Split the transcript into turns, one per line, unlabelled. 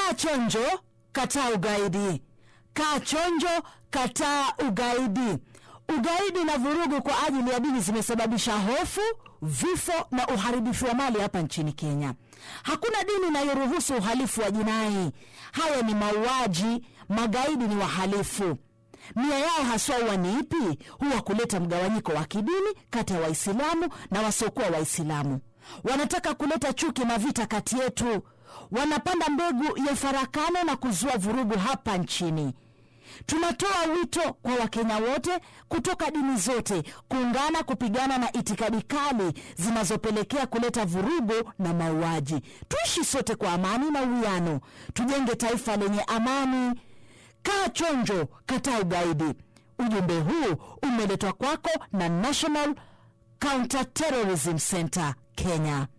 kaa chonjo kataa ugaidi kaa chonjo kataa ugaidi ugaidi na vurugu kwa ajili ya dini zimesababisha hofu vifo na uharibifu wa mali hapa nchini kenya hakuna dini inayoruhusu uhalifu wa jinai haya ni mauaji magaidi ni wahalifu nia yao haswa huwa ni ipi huwa kuleta mgawanyiko wa kidini kati ya waislamu na wasiokuwa waislamu wanataka kuleta chuki na vita kati yetu wanapanda mbegu ya farakano na kuzua vurugu hapa nchini tunatoa wito kwa wakenya wote kutoka dini zote kuungana kupigana na itikadi kali zinazopelekea kuleta vurugu na mauaji tuishi sote kwa amani na uwiano tujenge taifa lenye amani kaa chonjo kataa ugaidi ujumbe huu umeletwa kwako na national counter terrorism center kenya